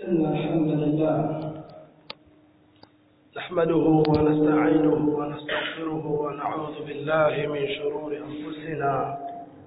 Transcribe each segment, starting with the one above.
إن الحمد لله نحمده ونستعينه ونستغفره ونعوذ بالله من شرور أنفسنا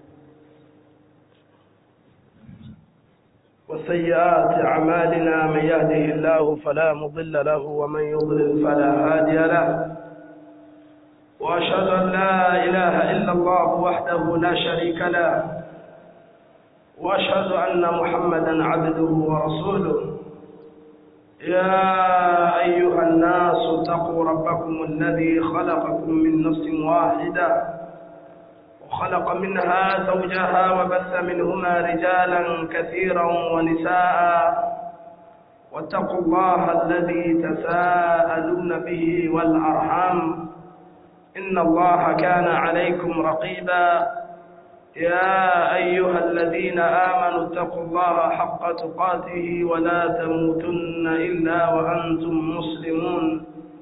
وسيئات أعمالنا من يهده الله فلا مضل له ومن يضلل فلا هادي له وأشهد أن لا إله إلا الله وحده لا شريك له وأشهد أن محمدا عبده ورسوله يا أيها الناس اتقوا ربكم الذي خلقكم من نفس واحدة وخلق منها زوجها وبث منهما رجالا كثيرا ونساء واتقوا الله الذي تساءلون به والأرحام إن الله كان عليكم رقيبا يا أيها الذين آمنوا اتقوا الله حق تقاته ولا تموتن إلا وأنتم مسلمون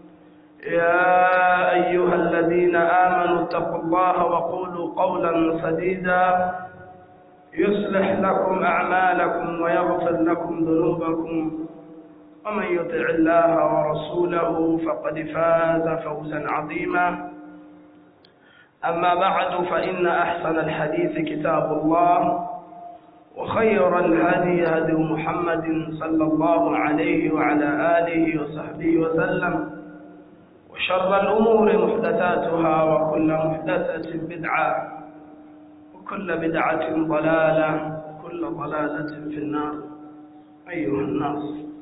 يا أيها الذين آمنوا اتقوا الله وقولوا قولا سديدا يصلح لكم أعمالكم ويغفر لكم ذنوبكم ومن يطع الله ورسوله فقد فاز فوزا عظيما أما بعد فإن أحسن الحديث كتاب الله وخير الهدي هدي محمد صلى الله عليه وعلى آله وصحبه وسلم وشر الأمور محدثاتها وكل محدثة بدعة وكل بدعة ضلالة وكل ضلالة في النار أيها الناس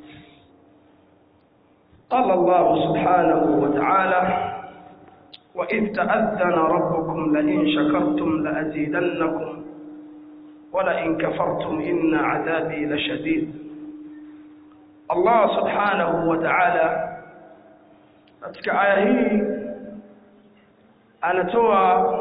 قال الله سبحانه وتعالى وإذ تأذن ربكم لئن شكرتم لأزيدنكم ولئن كفرتم إن عذابي لشديد الله سبحانه وتعالى katika aya hii anatoa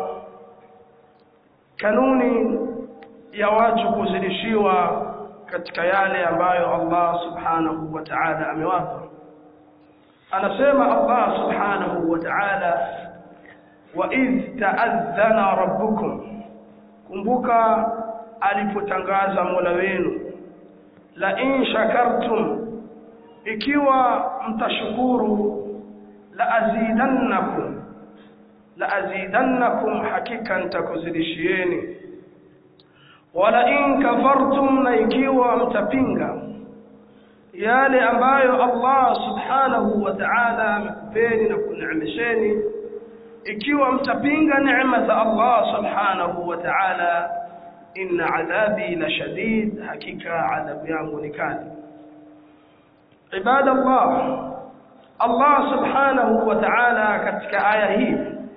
kanuni ya watu kuzidishiwa katika yale ambayo Allah subhanahu wa ta'ala amewapa anasema Allah subhanahu wa ta'ala وإذ تأذن ربكم kumbuka alipotangaza Mola wenu la in shakartum ikiwa mtashukuru la azidannakum la azidannakum hakika nitakuzidishieni wala in kafartum na ikiwa mtapinga yale ambayo Allah subhanahu wa ta'ala amekupeni na kuneemesheni ikiwa mtapinga neema za Allah subhanahu wa ta'ala inna adhabi la shadid hakika adhabu yangu ni kali ibadallah Allah subhanahu wa ta'ala katika aya hii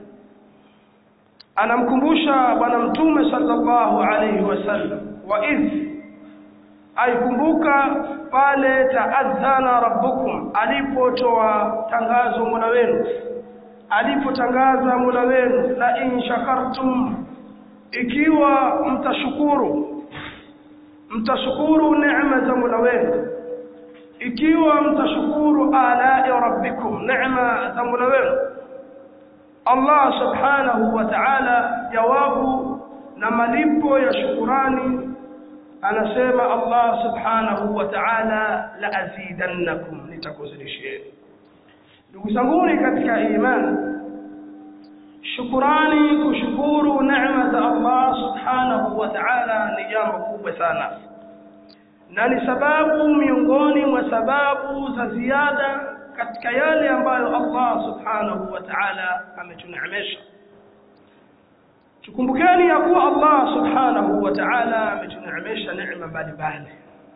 anamkumbusha bwana mtume sallallahu alayhi wasallam wa idh aikumbuka pale taadhana rabbukum alipotoa tangazo mola wenu alipotangaza Mola wenu la in shakartum ikiwa mtashukuru mtashukuru neema za Mola wenu ikiwa mtashukuru ala rabbikum neema za Mola wenu Allah subhanahu wa ta'ala jawabu na malipo ya shukurani anasema Allah subhanahu wa ta'ala la azidannakum nitakuzidishieni ndugu zanguni katika imani shukurani kushukuru neema za Allah subhanahu wa ta'ala ni jambo kubwa sana na ni sababu miongoni mwa sababu za ziada katika yale ambayo Allah subhanahu wa ta'ala ametuneemesha tukumbukeni ya kuwa Allah subhanahu wa ta'ala ametuneemesha neema mbalimbali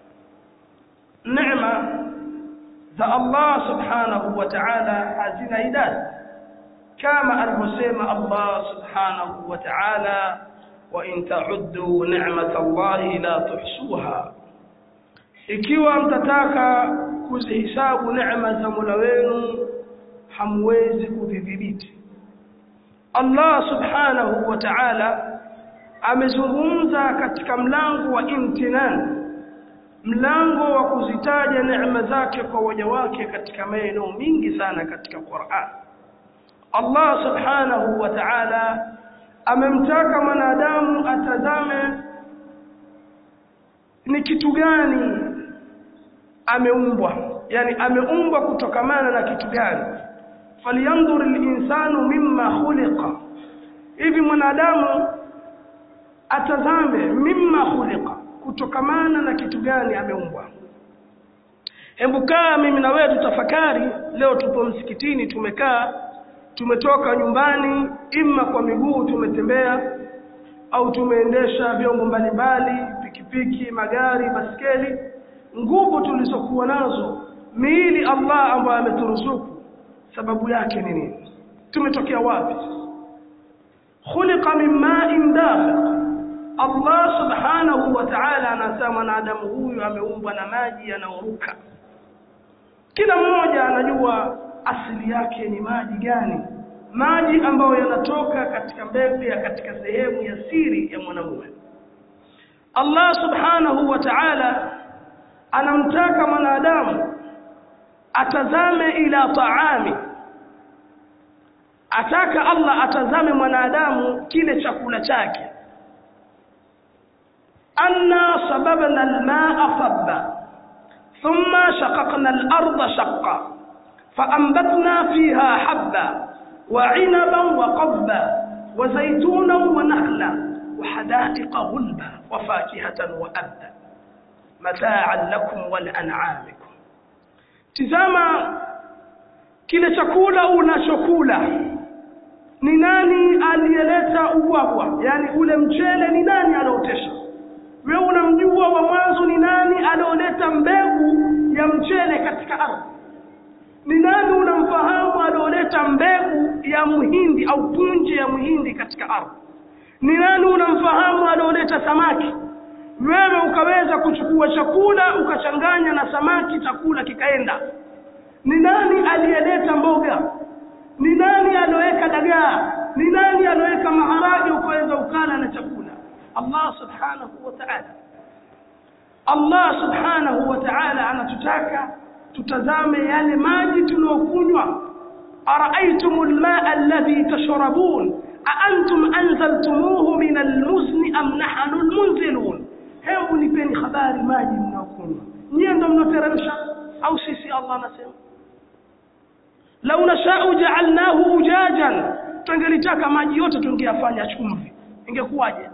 neema za Allah subhanahu wa ta'ala hazina idadi kama alivyosema Allah subhanahu wa ta'ala wa in ta'uddu ni'matallahi la tuhsuha ikiwa mtataka kuzihisabu neema za Mola wenu hamwezi kudhibiti Allah subhanahu wa ta'ala amezungumza katika mlango wa imtinan mlango wa kuzitaja neema zake kwa waja wake katika maeneo mingi sana katika Qur'an Allah subhanahu wa ta'ala amemtaka mwanadamu atazame ni kitu gani ameumbwa yani ameumbwa kutokamana na kitu gani falyanzur linsanu mimma khuliqa hivi mwanadamu atazame mimma khuliqa kutokamana na kitu gani ameumbwa hebu kaa mimi na wewe tutafakari leo tupo msikitini tumekaa tumetoka nyumbani imma kwa miguu tumetembea au tumeendesha vyombo mbalimbali pikipiki magari baskeli nguvu tulizokuwa nazo miili Allah ambayo ameturuzuku sababu yake ni nini tumetokea wapi khuliqa min ma'in dafiq Allah subhanahu wa ta'ala anasema mwanadamu huyu ameumbwa na maji yanayoruka kila mmoja anajua asili yake ni maji gani maji ambayo yanatoka katika mbegu ya katika sehemu ya siri ya mwanamume Allah subhanahu wa ta'ala anamtaka mwanadamu atazame ila taami ataka Allah atazame mwanadamu kile chakula chake anna sababna almaa sabba thumma shaqaqna al-ardha shaqqa فأنبتنا فيها حبا وعنبا وقبا وزيتونا ونخلا وحدائق غلبا وفاكهة وأبا متاعا لكم ولأنعامكم tizama kile chakula unachokula ni nani aliyeleta ubwabwa yani ule mchele ni nani aliotesha wewe unamjua wa mwanzo ni nani alioleta mbegu ya mchele katika ardhi ni nani unamfahamu alioleta mbegu ya muhindi au punje ya muhindi katika ardhi ni nani unamfahamu alioleta samaki wewe ukaweza kuchukua chakula ukachanganya na samaki chakula kikaenda ni nani aliyeleta mboga ni nani alioweka dagaa ni nani alioweka maharage ukaweza ukala na chakula Allah subhanahu wa ta'ala Allah subhanahu wa ta'ala anatutaka tutazame yale maji tunayokunywa araaitum almaa alladhi tashrabun aantum anzaltumuhu min almuzni am nahnu almunzilun hebu nipeni habari maji mnayokunywa nyie ndo mnateremsha au sisi Allah anasema lau nashau jaalnahu ujajan tungelitaka maji yote tungeyafanya chumvi ingekuwaje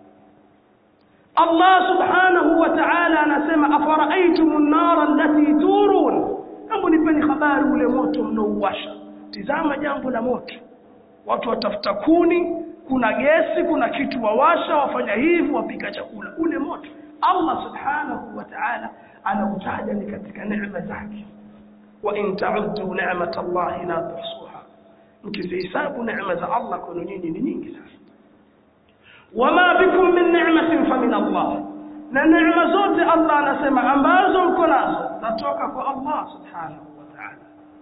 Allah subhanahu wa ta'ala anasema afara'aytum an-nara allati turun hebu nipeni habari ule moto mnaouwasha tizama jambo la moto watu watafuta kuni kuna gesi kuna kitu wawasha wafanya hivi wapika chakula ule moto Allah subhanahu wa ta'ala anautaja ni katika neema zake wa in ta'uddu ni'mat Allah la tuhsuha mkizihesabu neema za Allah kwenu nyinyi ni nyingi sana wama bikum min ni'matin fa min Allah na neema zote Allah anasema ambazo mko nazo zatoka kwa Allah subhanahu wa ta'ala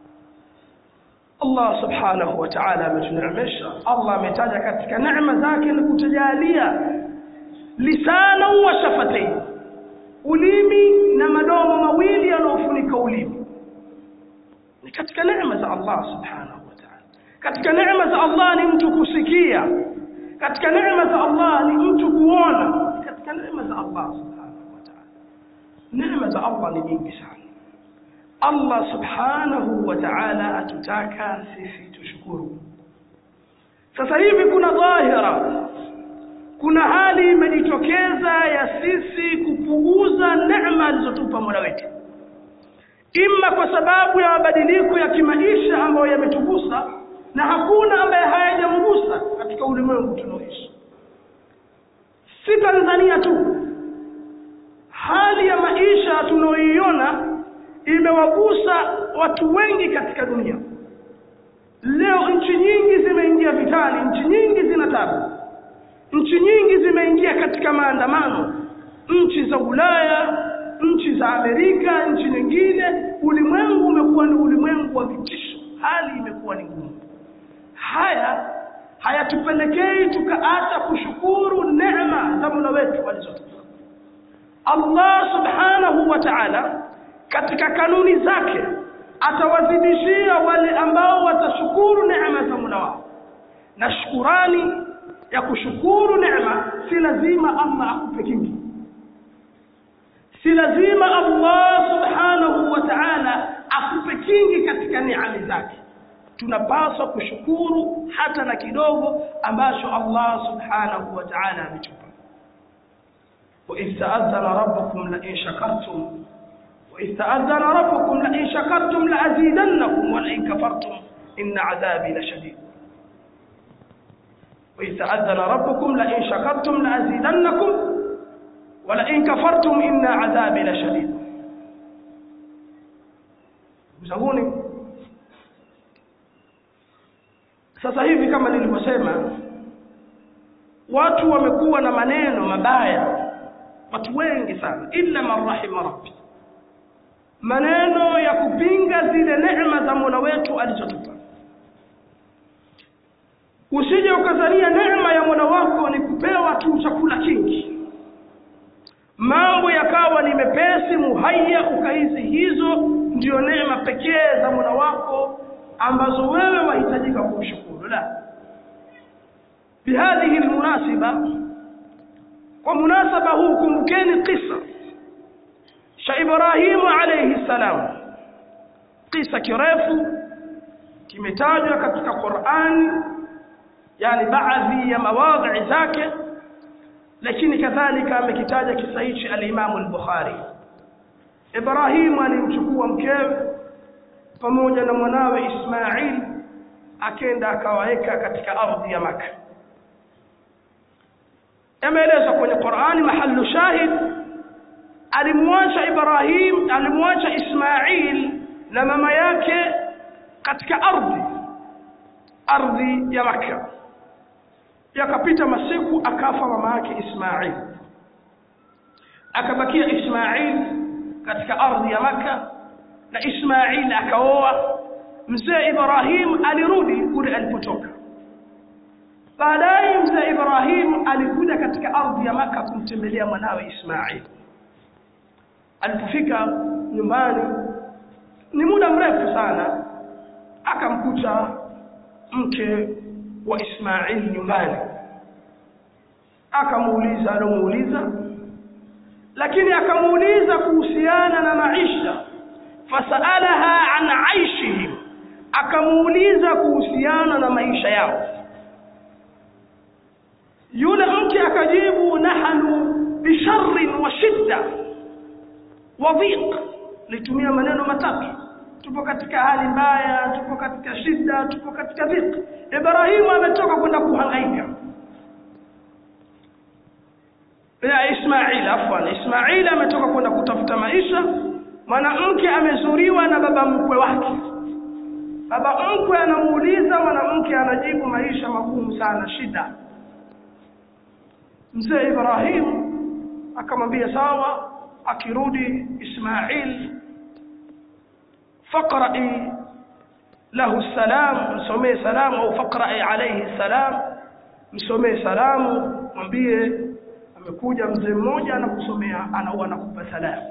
Allah subhanahu wa ta'ala ametuneemesha Allah ametaja katika neema zake ni kutujalia lisana wa shafatain ulimi na madomo mawili yanayofunika ulimi ni katika neema za Allah subhanahu wa ta'ala katika neema za Allah ni mtu kusikia katika neema za Allah ni mtu kuona katika neema za Allah subhanahu wa ta'ala neema za Allah ni nyingi sana Allah subhanahu wa ta'ala atutaka sisi tushukuru sasa hivi kuna dhahira kuna hali imejitokeza ya sisi kupuuza neema alizotupa Mola wetu imma kwa sababu ya mabadiliko ya kimaisha ambayo yametugusa na hakuna ambaye hayajamgusa katika ulimwengu tunaoishi si Tanzania tu hali ya maisha tunaoiona imewagusa watu wengi katika dunia leo nchi nyingi zimeingia vitani nchi nyingi zina tabu nchi nyingi zimeingia katika maandamano nchi za Ulaya nchi za Amerika nchi nyingine ulimwengu umekuwa ni ulimwengu wa vitisho hali imekuwa ni ngumu haya hayatupelekei tukaacha kushukuru neema za Mola wetu alizotupa Allah subhanahu wa ta'ala katika kanuni zake atawazidishia wale ambao watashukuru neema za Mola wao na shukurani ya kushukuru neema si lazima Allah akupe kingi si lazima Allah subhanahu wa ta'ala akupe kingi katika neema zake tunapaswa kushukuru hata na kidogo ambacho Allah subhanahu wa ta'ala ametupa وإذ تأذن ربكم لئن شكرتم وإذ تأذن ربكم لئن شكرتم لأزيدنكم ولئن كفرتم إن عذابي لشديد وإذ تأذن ربكم لئن شكرتم لأزيدنكم ولئن كفرتم إن عذابي لشديد mzanguni sasa hivi kama nilivyosema watu wamekuwa na maneno mabaya watu wengi sana illa man rahima rabbi maneno ya kupinga zile neema za Mola wetu alizotupa usije ukazania neema ya Mola wako ni kupewa tu chakula kingi mambo yakawa ni mepesi muhaya ukaizi hizo ndio neema pekee za Mola wako ambazo wewe wahitajika kumshukuru la bihadhihi almunasiba kwa munasaba huu kumbukeni kisa cha Ibrahimu alayhi salam kisa kirefu kimetajwa katika Qur'ani yani baadhi ya mawadhi zake lakini kadhalika amekitaja kisa hichi al-Imam al-Bukhari Ibrahim alimchukua mkewe pamoja na mwanawe Ismail akenda akawaweka katika ardhi ya Maka yameelezwa kwenye Qur'ani mahallu shahid alimwacha Ibrahim alimwacha Ismail na mama yake katika ardhi ardhi ya Makka yakapita masiku akafa mama yake Ismail akabakia Ismail katika ardhi ya Makka na Ismail akaoa mzee Ibrahim alirudi kule alipotoka baadaye mzee Ibrahim alikuja katika ardhi ya Makka kumtembelea mwanawe Ismail alipofika nyumbani ni muda mrefu sana akamkuta mke wa Ismail nyumbani akamuuliza alomuuliza lakini akamuuliza kuhusiana na maisha fasaalaha an aishihim akamuuliza kuhusiana na maisha yao yule mke akajibu nahnu bisharrin wa shidda wa dhiq litumia maneno matatu tupo katika hali mbaya tupo katika shida tupo katika dhiq Ibrahimu ametoka kwenda kuhangaika ya Ismail afwan Ismail ametoka kwenda kutafuta maisha mwanamke amezuriwa na baba mkwe wake baba mkwe anamuuliza mwanamke anajibu maisha magumu sana shida mzee Ibrahim akamwambia sawa akirudi Ismail faqra'i lahu salam msomee salamu au faqra'i alayhi salam msomee salamu mwambie amekuja mzee mmoja anakusomea anaua anakupa salamu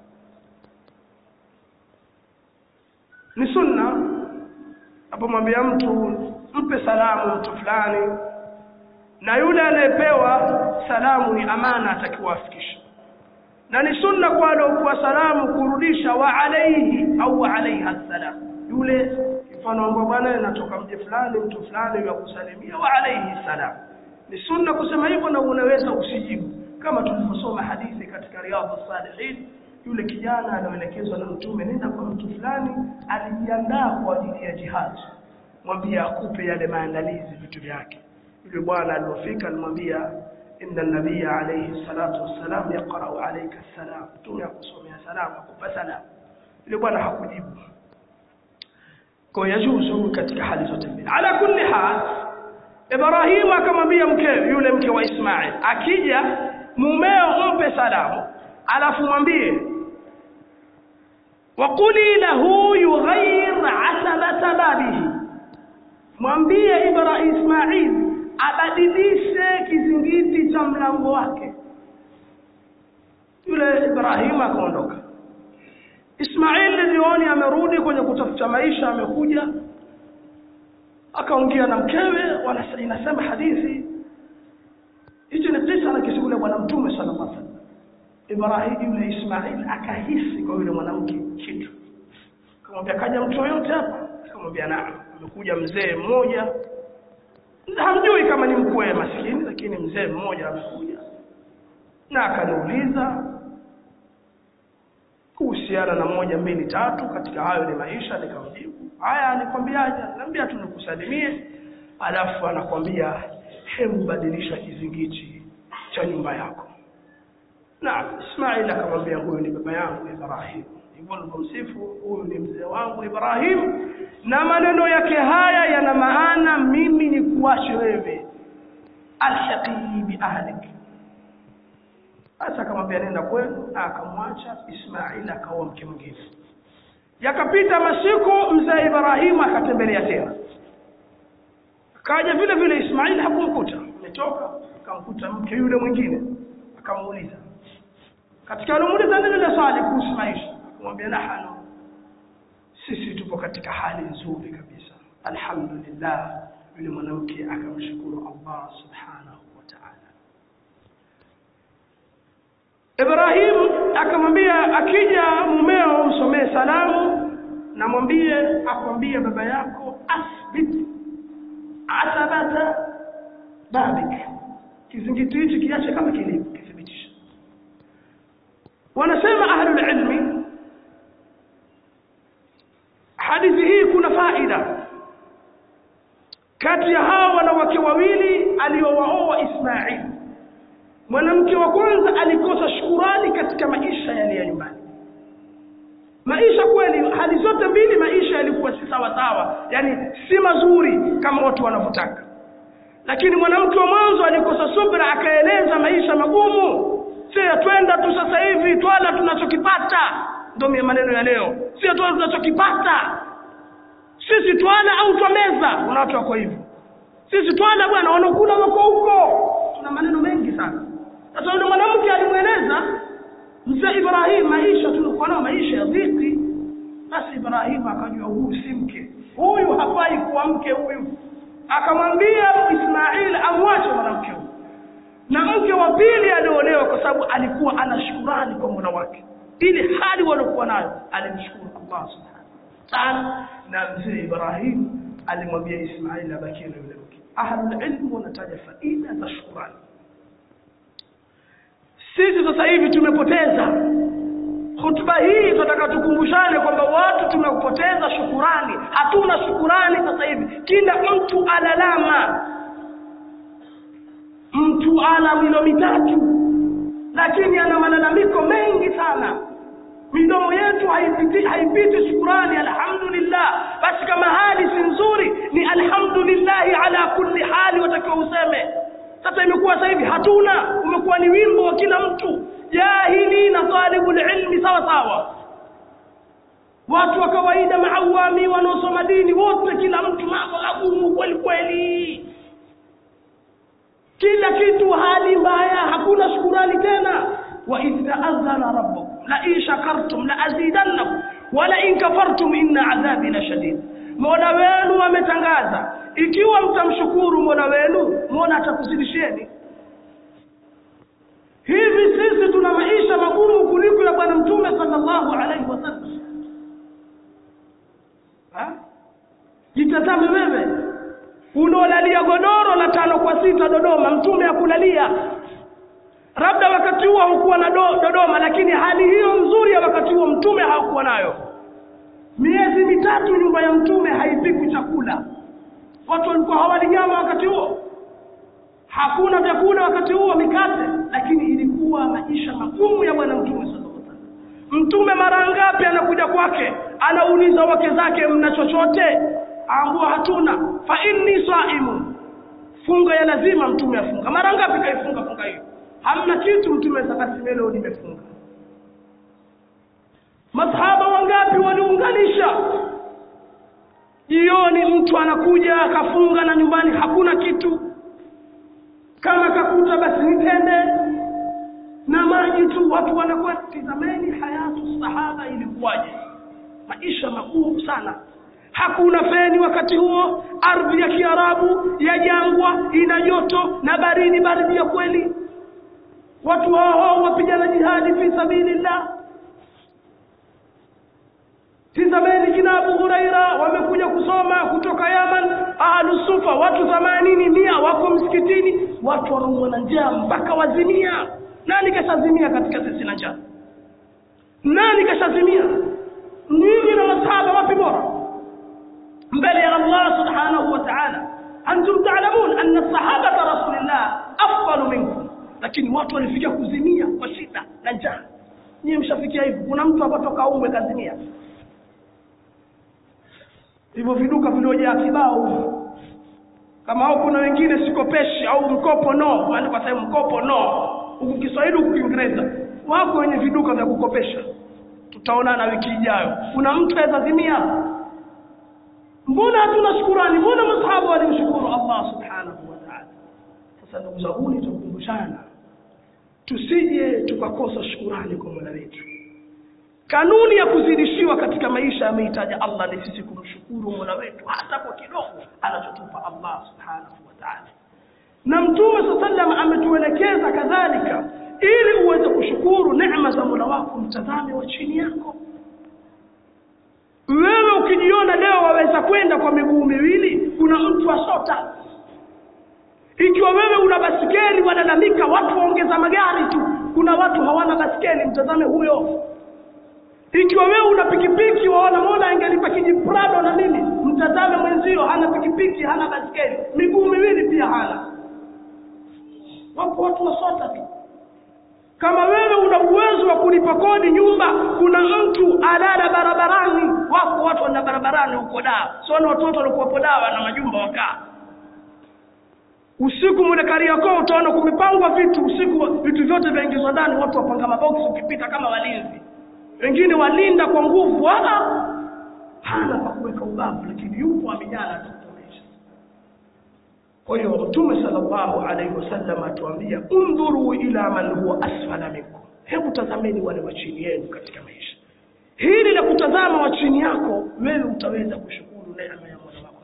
ni sunna apomwambia mtu mpe salamu mtu fulani na yule anayepewa salamu ni amana atakiwa afikishe na ni sunna kwa aliokuwa salamu kurudisha wa alaihi au wa alaiha salam yule mfano ambao bwana natoka mje fulani mtu fulani ya kusalimia wa alaihi salam ni sunna kusema hivyo na unaweza usijibu kama tulivyosoma hadithi katika riyadhus salihin yule kijana anaelekezwa na mtume nenda kwa mtu fulani alijiandaa kwa ajili ya jihad mwambie akupe yale maandalizi vitu vyake yule bwana alipofika alimwambia inna nabiyya alayhi salatu wassalam yaqra'u alayka salam mtume akusomea salamu akupa salamu yule bwana hakujibu kwa yajuzu katika hali zote mbili ala kulli hal Ibrahim akamwambia mkewe yule mke wa Ismail akija mumeo mpe salamu alafu mwambie waquli lahu yughayyir asabata babihi mwambie Ibrahim Ismail abadilishe kizingiti cha mlango wake yule Ibrahim akaondoka Ismail jioni amerudi kwenye kutafuta maisha amekuja akaongea na mkewe wala inasema hadithi hicho ni kisa na kisimulia bwana mtume sallallahu alaihi wasallam Ibrahim yule Ismail akahisi kwa yule mwanamke kitu akamwambia kaja mtu yoyote hapa akamwambia naam amekuja mzee mmoja hamjui kama ni mkwe maskini lakini mzee mmoja amekuja na akaniuliza kuhusiana na moja mbili tatu katika hayo ni maisha nikamjibu haya nikwambiaje naambia tu nikusalimie alafu anakwambia hebu badilisha kizingiti cha nyumba yako na Ismail akamwambia huyu ni baba yangu Ibrahim hivyo nilipomsifu huyu ni mzee wangu Ibrahim na maneno yake haya yana maana mimi ni kuache wewe alhaqi bi ahlik hasa akamwambia nenda kwenu na akamwacha Ismail akaoa mke mwingine yakapita masiku mzee Ibrahim akatembelea tena akaja vile vile Ismail hakumkuta ametoka akamkuta mke yule mwingine akamuuliza katika alimuuliza nini ile swali kuhusu maisha akamwambia nahanu sisi tupo katika hali nzuri kabisa alhamdulillah yule mwanamke akamshukuru Allah subhanahu wa ta'ala Ibrahim akamwambia akija mumeo msomee salamu na mwambie akwambie baba yako asbit asabata babik kizingiti hichi kiache kama kilivyo kithibitisha wanasema ahlul ilmi hadithi hii kuna faida kati ya hawa wanawake wawili aliowaoa Ismail mwanamke wa kwanza alikosa shukurani katika maisha yale ya nyumbani maisha kweli hali zote mbili maisha yalikuwa si sawa sawa yani si mazuri kama watu wanavyotaka lakini mwanamke wa mwanzo alikosa subra akaeleza maisha magumu sio twenda tu sasa hivi twala tunachokipata ndio maneno ya leo sio twala tunachokipata sisi twala au twameza kuna watu wako hivyo sisi twala bwana wanakula wako huko tuna maneno mengi sana sasa yule mwanamke alimweleza mzee Ibrahim maisha tulikuwa nayo maisha ya dhiki basi Ibrahim akajua huyu si mke huyu hafai kuwa mke huyu akamwambia Ismail amwache mwanamke huyu na mke wa pili aliolewa kwa sababu alikuwa ana shukurani kwa Mola wake ili hali waliokuwa nayo alimshukuru Allah subhanahu ta'ala na mzee Ibrahim alimwambia Ismail abakie na yule mke ahlul ilm wanataja faida za shukurani sisi sasa hivi tumepoteza hutuba hii tunataka tukumbushane kwamba watu tumepoteza shukurani hatuna shukurani sasa hivi kila mtu alalama mtu ana milo mitatu lakini ana malalamiko mengi sana midomo yetu haipiti, haipiti shukurani alhamdulillah basi kama hali si nzuri ni alhamdulillahi ala kulli hali watakiwa useme sasa imekuwa sasa hivi hatuna umekuwa ni wimbo wa kila mtu jahili na talibul ilmi sawa sawa watu wa kawaida maawami wanaosoma dini wote kila mtu mambo magumu kweli kweli kila kitu hali mbaya hakuna shukurani tena wa idh ta'azzana rabbukum la in shakartum la azidannakum wa la in kafartum inna adhabi la shadid mola wenu ametangaza ikiwa mtamshukuru mola wenu mola atakuzidisheni hivi sisi tuna maisha magumu kuliko ya bwana mtume sallallahu alaihi wasallam jitazame wewe unaolalia godoro la tano kwa sita Dodoma mtume akulalia labda wakati huo haukuwa na do, Dodoma lakini hali hiyo nzuri ya wakati huo mtume hakuwa nayo miezi mitatu nyumba ya mtume haipikwi chakula watu walikuwa hawali nyama wakati huo hakuna vyakula wakati huo mikate lakini ilikuwa maisha magumu ya bwana mtume sallallahu alaihi wasallam mtume mara ngapi anakuja kwake anauliza wake zake mna chochote aambua hatuna fa inni saimu funga ya lazima mtume afunga mara ngapi kaifunga funga hiyo hamna kitu mtume basi leo nimefunga masahaba wangapi waliunganisha jioni mtu anakuja akafunga na nyumbani hakuna kitu kama kakuta basi nitende na maji tu watu wanakuwa tizameni hayatu sahaba ilikuwaje maisha magumu sana hakuna feni wakati huo ardhi ya kiarabu ya jangwa ina joto na baridi baridi ya kweli watu hao wapigana jihadi fi sabilillah tizameni kina Abu Huraira wamekuja kusoma kutoka Yaman ahlu sufa watu themanini mia wako msikitini watu wanaumwa na njaa mpaka wazimia nani kashazimia katika sisi na njaa nani kashazimia nyinyi na masahaba wapi bora mbele ya Allah subhanahu wa ta'ala antum ta'lamun anna sahabata rasulillah afdalu minkum lakini watu walifikia kuzimia kwa shida na njaa nyinyi mshafikia hivyo kuna mtu hapa toka umwe kazimia hivyo viduka viliojaa kibao kama au kuna wengine sikopeshi au mkopo no maana kwa sababu mkopo no huku Kiswahili huku Kiingereza wako wenye viduka vya kukopesha tutaonana wiki ijayo kuna mtu awezazimia mbona hatuna shukurani mbona masahaba walimshukuru Allah subhanahu wa ta'ala sasa ndugu zangu tukumbushana tusije tukakosa shukurani kwa Mola wetu kanuni ya kuzidishiwa katika maisha yameitaja Allah ni sisi kumshukuru Mola wetu hata kwa kidogo anachotupa Allah subhanahu wa ta'ala na mtume sallam ametuelekeza kadhalika ili uweze kushukuru neema za Mola wako mtazame wa chini yako wewe ukijiona leo waweza kwenda kwa miguu miwili kuna mtu asota ikiwa wewe una basikeli walalamika watu waongeza magari tu kuna watu hawana basikeli mtazame huyo ikiwa wewe una pikipiki waona mola angelipa kijiprado na nini mtazame mwenzio hana pikipiki hana basikeli miguu miwili pia hana wapo watu wasota tu kama wewe una uwezo wa kulipa kodi nyumba kuna mtu alala barabarani wako watu wana barabarani huko daa siona watoto walikuwapo dawa na majumba wakaa usiku mule Kariakoo utaona kumepangwa vitu usiku vitu vyote vyaingizwa ndani watu wapanga maboksi ukipita kama walinzi wengine walinda kwa nguvu wala hana pa kuweka ubavu lakini yupo amejana tu kuonesha kwa hiyo mtume sallallahu alaihi wasallam atuambia undhuru ila man huwa asfala minkum hebu tazameni wale wa chini yenu katika maisha hili la kutazama wa chini yako wewe utaweza kushukuru neema ya Mola wako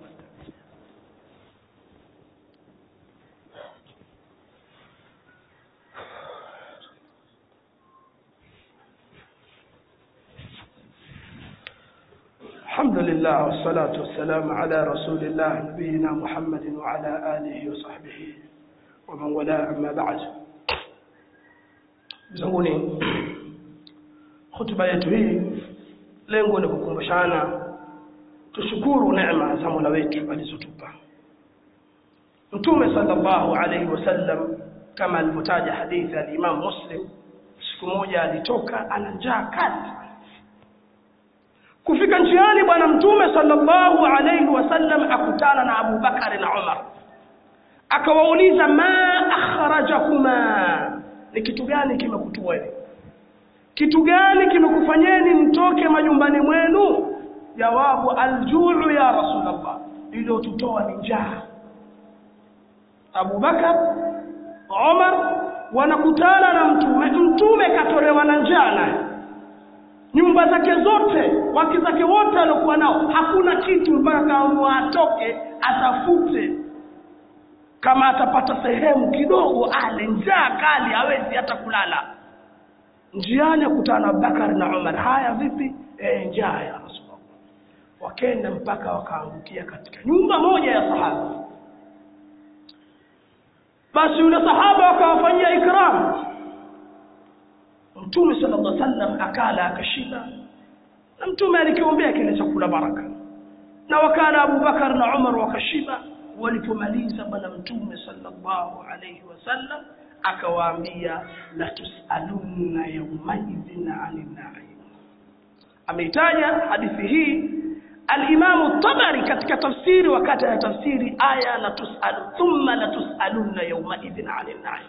الحمد لله والصلاة والسلام على رسول الله نبينا محمد وعلى آله وصحبه ومن والاه أما بعد zanguni hutuba yetu hii lengo ni kukumbushana tushukuru neema za Mola wetu alizotupa Mtume sallallahu alaihi wasallam kama alivyotaja hadithi ya Imam Muslim siku moja alitoka ana njaa kali kufika njiani bwana mtume sallallahu alaihi wasallam akutana na Abu Bakar na Umar akawauliza ma akhrajakuma ni kitu gani kimekutoeni kitu gani kimekufanyeni mtoke majumbani mwenu jawabu aljuu ya rasulullah iliyotutoa ni njaa Abu Bakar Umar wanakutana na mtume mtume katolewa na njaa naye nyumba zake zote wake zake wote waliokuwa nao hakuna kitu mpaka kaamua atoke atafute kama atapata sehemu kidogo ale njaa kali hawezi hata kulala njiani akutana na Abubakar na Umar haya vipi e, njaa ya Rasulullah wakenda mpaka wakaangukia katika nyumba moja ya sahaba basi yule sahaba wakawafanyia ikramu Mtume sallallahu alaihi wasallam akala akashiba na mtume alikiombea kile chakula baraka na wakala Abu Bakar na Umar wakashiba walipomaliza bwana mtume sallallahu alaihi wasallam akawaambia la tusalunna yawmaidhin anin na'im ameitaja hadithi hii al-Imam tabari katika tafsiri wakati ya tafsiri aya la tusalu thumma la tusalunna yawmaidhin anin na'im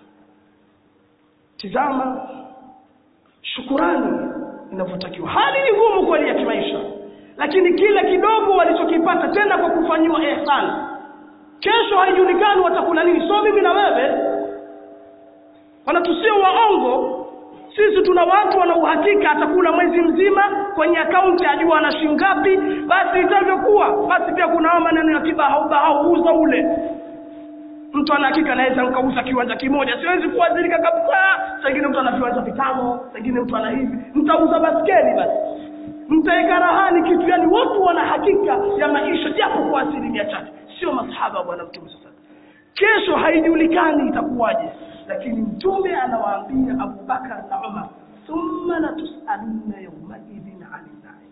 tizama shukurani inavyotakiwa hali ni ngumu kweli ya kimaisha lakini kila kidogo walichokipata tena kwa kufanyiwa ihsan kesho haijulikani watakula nini so mimi na wewe wanatusio waongo sisi tuna watu wana uhakika atakula mwezi mzima kwenye akaunti ajua ana shilingi ngapi basi itavyokuwa basi pia kuna hao maneno ya kibahau bahau uza ule mtu ana hakika naweza nikauza kiwanja kimoja siwezi kuadhirika kabisa sengine mtu ana viwanja vitano sengine mtu ana hivi mtauza baskeli basi mtaeka rahani kitu yani watu wana hakika ya maisha japo kwa asilimia chache sio masahaba wa bwana mtume sasa kesho haijulikani itakuwaje lakini mtume anawaambia abubakar na umar thumma latusalunna yaumaidhin ani naim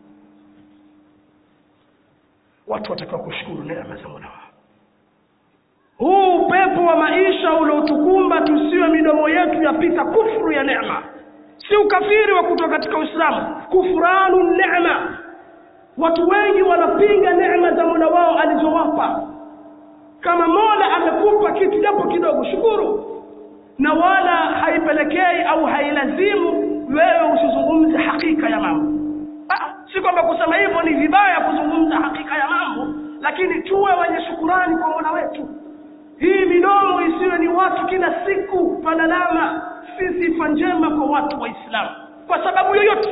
watu watakiwa kushukuru neema za mola wao huu upepo wa maisha uliotukumba tusiwe midomo yetu yapita kufru ya neema si ukafiri wa kutoka katika uislamu kufranu neema watu wengi wanapinga neema za mola wao alizowapa kama mola amekupa kitu japo kidogo shukuru na wala haipelekei au hailazimu wewe usizungumze hakika ya mambo Ah, si kwamba kusema hivyo ni vibaya kuzungumza hakika ya mambo lakini tuwe wenye shukurani kwa mola wetu hii midomo isiwe ni watu kila siku palalama si sifa njema kwa watu waislamu kwa sababu yoyote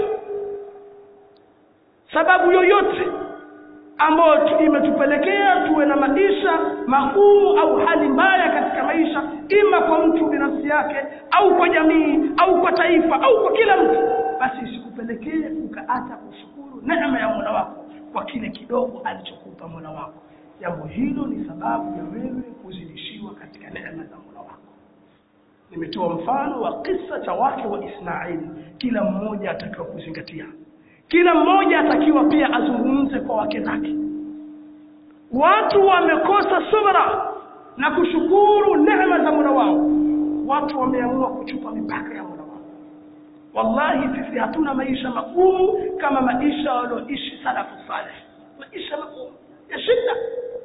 sababu yoyote ambayo tu- imetupelekea tuwe na maisha magumu au hali mbaya katika maisha ima kwa mtu binafsi yake au kwa jamii au kwa taifa au kwa kila mtu basi isikupelekee ukaacha kushukuru neema ya mola wako kwa kile kidogo alichokupa mola wako jambo hilo ni sababu ya wewe kuzidishiwa katika neema za mola wako nimetoa mfano wa kisa cha wake wa ismaili kila mmoja atakiwa kuzingatia kila mmoja atakiwa pia azungumze kwa wake zake watu wamekosa subra na kushukuru neema za mola wao watu wameamua kuchupa mipaka ya mola wao wallahi sisi hatuna maisha magumu kama maisha walioishi salafu saleh maisha magumu ya shida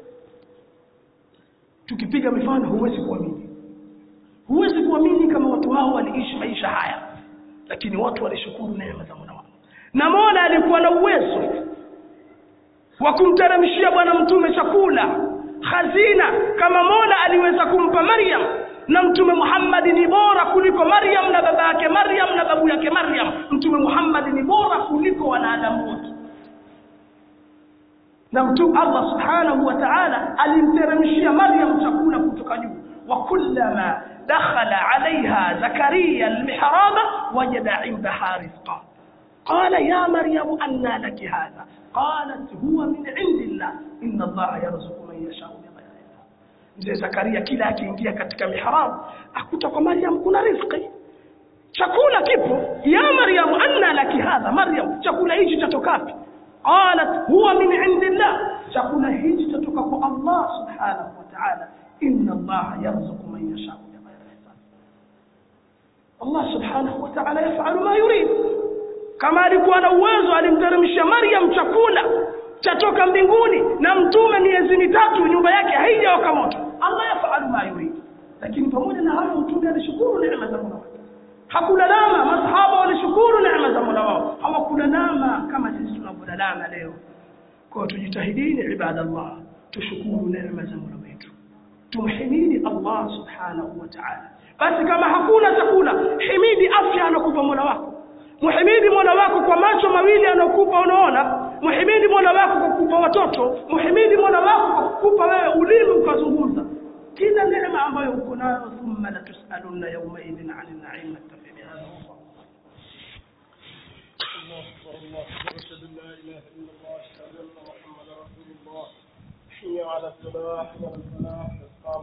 tukipiga mifano huwezi kuamini huwezi kuamini kama watu hao waliishi maisha haya lakini watu walishukuru neema za mola wao na mola alikuwa na uwezo wa kumteremshia bwana mtume chakula hazina kama mola aliweza kumpa maryam na mtume muhammadi ni bora kuliko maryam na baba yake maryam na babu yake maryam mtume muhammadi ni bora kuliko wanadamu wote na mtume allah subhanahu wa taala alimteremshia maryam chakula kutoka juu wa kullama dakhala alaiha zakariya almihraba wajada indaha rizqa قال يا مريم أنى لك هذا قالت هو من عند الله إن الله يرزق من يشاء بغير حساب mzee zakaria kila akiingia katika mihrabu akuta kwa maryam kuna rizqi chakula kipo ya maryamu anna laki hadha maryam chakula hichi chatokapi qalat huwa min indillah chakula hichi chatoka kwa allah subhanahu wa ta'ala inna allaha yarzuqu man yashau bighairi hisab allah subhanahu wa ta'ala yafalu ma yurid kama alikuwa na uwezo alimteremsha maryam chakula chatoka mbinguni na mtume miezi mitatu nyumba yake haijawaka moto allah yafalu ma yurid lakini pamoja na hayo mtume alishukuru neema za mola wake hakulalama masahaba walishukuru neema za mola wao hawakulalama kama sisi tunavyolalama leo kwa tujitahidini ibadallah tushukuru neema za mola wetu tumhimidi allah subhanahu wa ta'ala basi kama hakuna chakula himidi afya anakupa mola wako muhimidi mola wako kwa macho mawili anaokupa unaona muhimidi mola wako kwa kukupa watoto muhimidi mola wako kwa kukupa wewe ulimi ukazungumza kila neema ambayo uko nayo thumma latusalunna yaumaidhin ani naim naktafi bihadha wallahu الله أكبر الله أكبر أشهد أن لا إله إلا الله أشهد أن محمدا رسول الله حي على الصلاة والفلاح